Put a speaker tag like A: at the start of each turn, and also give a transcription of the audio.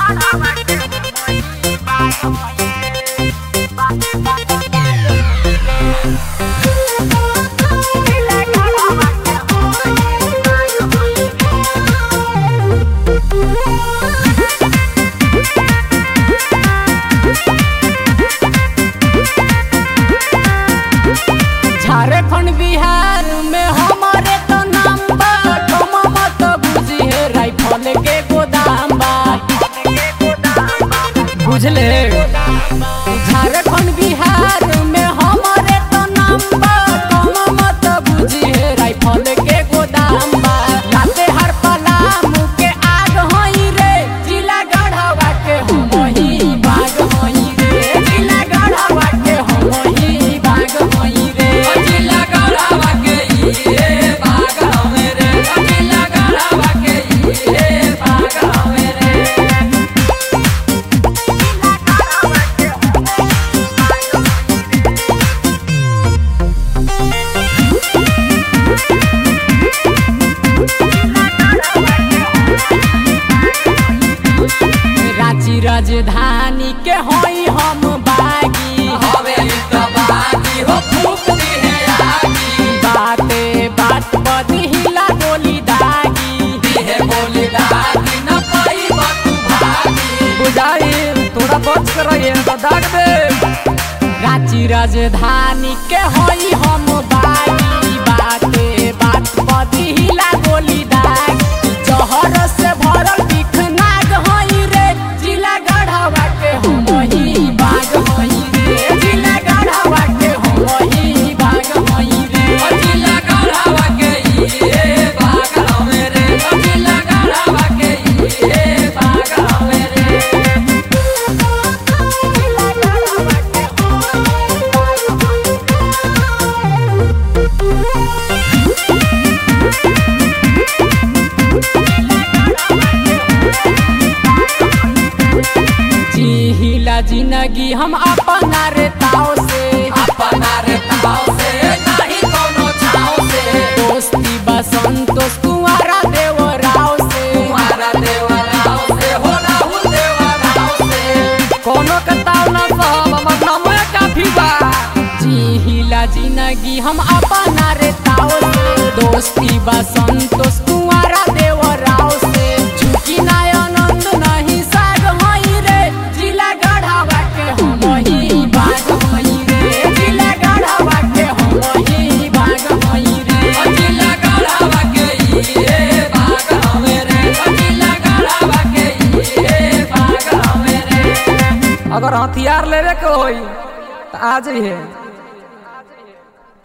A: झारखंड बिहार में हमारे तो नाम बा कमा मत बुझी है राइफल के गोदाम बा बुझले झारखंड बिहार में हमारे तो नाम बा कमा मत बुझी है राइफल के गोदाम बा लाते हर पलाम के आग होई रे जिला गढ़वा के हम ही बाग होई रे जिला गढ़वा के हम ही बाग होई रे
B: जिला गढ़वा के ये बाग हवे रे जिला गढ़वा के ये बाग हवे रे
A: रांची राजधानी के होई हम बागी
B: हवे त बागी हो फूक दिहे आगी
A: बाते बात बदी हिला गोली दागी
B: दिहे बोली दागी न पई बतू भागी
A: बुझाई थोड़ा बच कर रहिए तो दाग दे रांची राजधानी के होई हम बागी बाते बात बदी हिला गोली दागी जहर से भरल बिख नाग होई रे जिला गढ़वा के हम ही बाग होई रे जिला गढ़वा के हम ही बाग होई रे
B: जिला गढ़वा के ये बाग हवे रे जिला गढ़वा के ये बाग हवे रे
A: जी हिला जिंदगी हम अपना रे ताव से
B: अपना रे ताव से नहीं कोनो छाव से
A: दोस्ती बा संतोष कुंवारा देव राव से
B: तुम्हारा देवराव से हो राहुल देवराव से
A: कोनो के ताव ना सहब हमर नामे काफी बा जी हिला जिंदगी हम अपना रे ताव से दोस्ती बा संतोष कुंवारा देव राव से झुकी ना आनंद नहीं साग होई रे जिला गढ़ावा के हम ही बाग होई रे जिला गढ़ावा के हम ही बाग होई रे
B: जिला गढ़वा के ये बाग हवे रे जिला गढ़वा के ये बाग हवे रे
A: अगर हथियार लेवे के होई तो आ जाइए